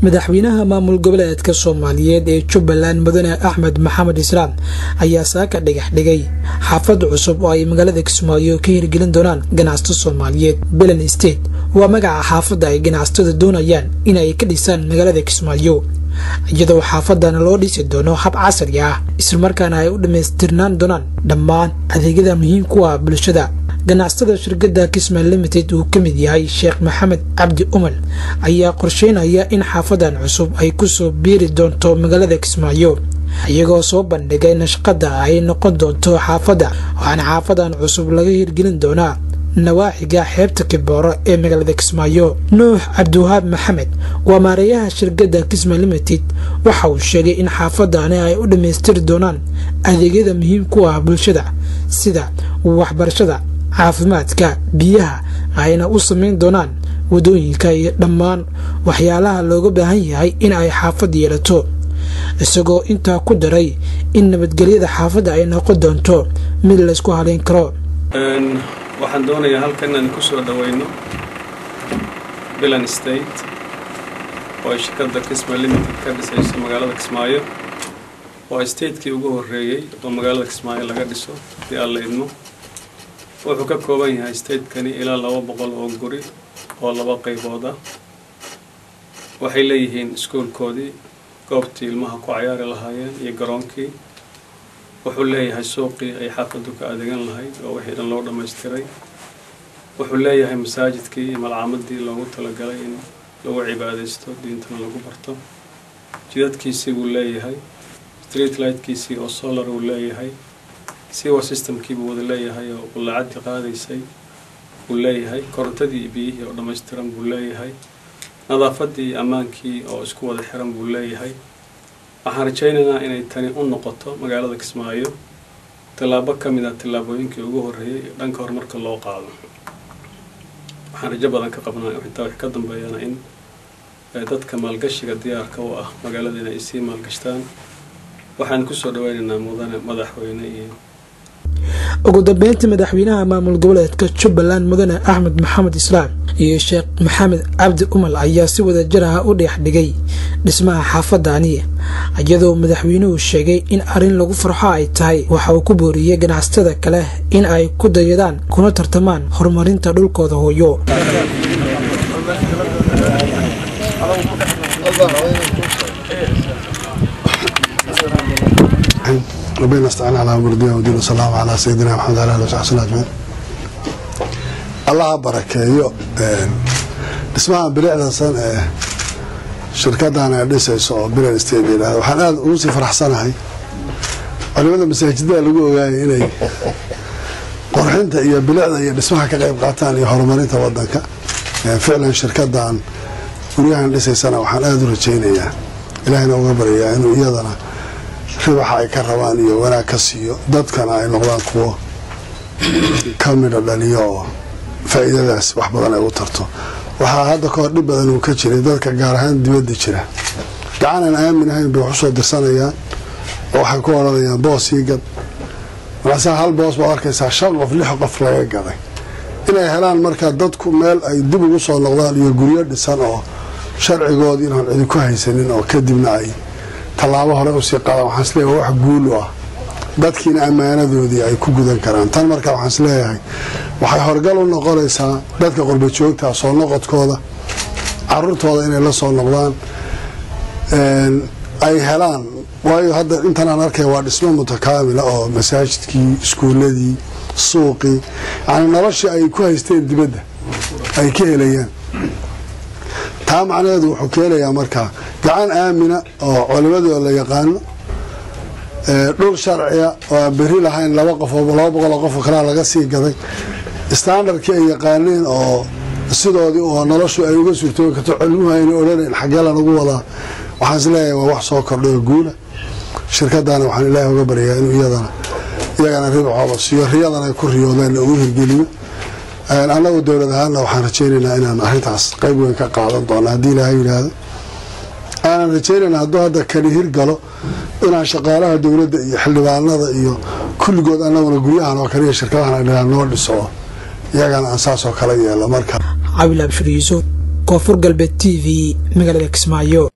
madaxweynaha maamul goboleedka soomaaliyeed ee jubbaland mudane axmed maxamed islaam ayaa saaka dhagax dhigay xaafad cusub oo ay magaalada kismaayo ka hirgelin doonaan ganacsato soomaaliyeed belen state waa magaca xaafadda ay ganacsatada doonayaan in ay ka dhisaan magaalada kismaayo iyadoo xaafadana loo dhisi doono hab casri ah islamarkaana ay u dhammaystirnaan doonaan dhammaan adeegyada muhiim ku ah bulshada ganacsatada shirkadda kisman limited uu ka mid yahay sheekh maxamed cabdi umal ayaa qorsheynaya in xaafadan cusub ay ku soo biiri doonto magaalada kismaayo iyagoo soo bandhigay nashqadda ay noqon doonto xaafadda waxaana xaafadan cusub laga hirgelin doonaa nawaaxiga xeebta kibooro ee magaalada kismaayo nuux cabdiwahaab maxamed waa maareeyaha shirkadda kisma limited waxa uu sheegay in xaafadani ay u dhammaystiri doonaan adeegyada muhiim ku ah bulshada sida waxbarashada caafimaadka biyaha ayna u samayn doonaan wadooyinka iyo dhammaan waxyaalaha looga baahan yahay in ay xaafad yeelato isagoo intaa ku daray in nabadgelyada xaafadda ay noqon doonto mid laysku halayn karo waxaan doonayaa halkan inaan ku soo dhaweyno bilan state oo ay shirkadda kisma limited ka dhisayso magaalada kismaayo waa statekii ugu horreeyey oo magaalada kismaayo laga dhiso hadii aan la idmo wuxuu ka kooban yahay statekani ilaa laba boqol oo guri oo laba qaybood ah waxay leeyihiin iskuolkoodii goobtii ilmaha ku cayaari lahaayeen iyo garoonkii wuxuu leeyahay suuqii ay xaafaddu ka adeegan lahayd oo wixii dhan loo dhammaystiray wuxuu leeyahay masaajidkii iyo malcaamadii loogu talagalay in lagu cibaadaysto diintana lagu barto jidadkiisii buu leeyahay street lightkiisii oo solar uu leeyahay siwa systemkii buu wada leeyahay oo bullaacadii qaadaysay buu leeyahay korontadii iyo biyihii oo dhammaystiran buu leeyahay nadaafadii iyo ammaankii oo isku wada xiran buu leeyahay waxaan rajaynaynaa inay tani u noqoto magaalada kismaayo tallaabo ka mid ah tallaabooyinkii ugu horreeyay ee dhanka horumarka loo qaado waxaan rajo badan ka qabnaa intaa wix ka dambeeyana in dadka maalgashiga diyaarka u ah magaalada inay sii maalgashtaan waxaan kusoo dhaweynaynaa mudane madaxweyne iyo ugu dambeyntii madaxweynaha maamul goboleedka jubbaland mudane axmed maxamed islaam iyo sheekh maxamed cabdi umal ayaa si wada jir ah u dheex dhigay dhismaha xaafadani iyadoo madaxweynuhu sheegay in arrin lagu farxo ay tahay waxa uu ku booriyey ganacsatada kale in ay ku dayadaan kuna tartamaan horumarinta dhulkooda hooyo ربنا استعان على امر الدنيا والدين وصلى الله على سيدنا محمد وعلى اله وصحبه اجمعين الله barakeeyo dhismaha bilicdasan ee shirkadan ay dhisayso oo bilan state yidhahda waxaan aada ugu sii faraxsanahay culimada masaajidada lagu ogaayay inay qorxinta iyo bilicda iyo dhismaha ka qayb qaataan iyo horumarinta wadanka ficlan shirkadan guryahan dhisaysana waxaan aada u rajaynayaa ilaahina uga baryayaa inuu iyadana ribaxa ay ka rabaan iyo wanaag ka siiyo dadkana ay noqdaan kuwo ka midho dhaliyo oo faa-iidadaas wax badan ay u tarto waxaa hadda ka hor dhib badan uu ka jiray dadka gaar ahaan dibadda jira gacan aan aamin ahayn bay wax usoo dirsanayaan oo waxay ku odhanayaan boos ii gad markaasaa hal boos baad arkaysaa shan qof lix qof laga gaday inay helaan markaa dadku meel ay dib ugu soo noqdaan iyo guryo dhisan oo sharcigood inaan cidi ku haysanin oo kadibna ay tallaabo hore usii qaadaan waxaan isleeyahay wax guul u ah dadkiina ammaanadoodii ay ku gudan karaan tan marka waxaan isleeyahay waxay horgal u noqonaysaa dadka qurba joogtaa soo noqodkooda caruurtooda inay la soo noqdaan ay helaan waayo hadda intan aan arkay waa dhismo mutakaamila oo masaajidkii iskuuladii suuqii yani noloshii ay ku haysteen dibadda ay ka helayaan taa macnaheedu wuxuu keenayaa markaa gacan aamina oo culimadoo la yaqaano dhul sharciya oo aan beri lahayn laba qof laba boqoloo qofoo kalea laga sii gaday standardkii ay yaqaaneen oo sidoodii oo noloshu ay uga suurtoobi karto cilmuhu ayna odhanayn xaggee lanagu wadaa waxaan isleeyahay waa wax soo kordhay oo guula shirkadana waxaan ilaahay uga baryayaa inuu iyadana iyagana ribxooda siiyo riyadan ay ku riyoodeen ugu hirgeliyo annagu dowlad ahaanna waxaan rajaynaynaa inaan arrintaas qayb weyn ka qaadan doono haddii ilaahay yidhaahdo aanan rajaynayna hadduu hadda kani hirgalo inaan shaqaalaha dowladda iyo xildhibaanada iyo kulligood annaguna guryahan oo kale iyo shirkadahan ay dhahaan noo dhiso oo iyagana aan saas oo kale yeelo marka cabil abshir yuusuf koonfur galbeed t v magaalada kismaayo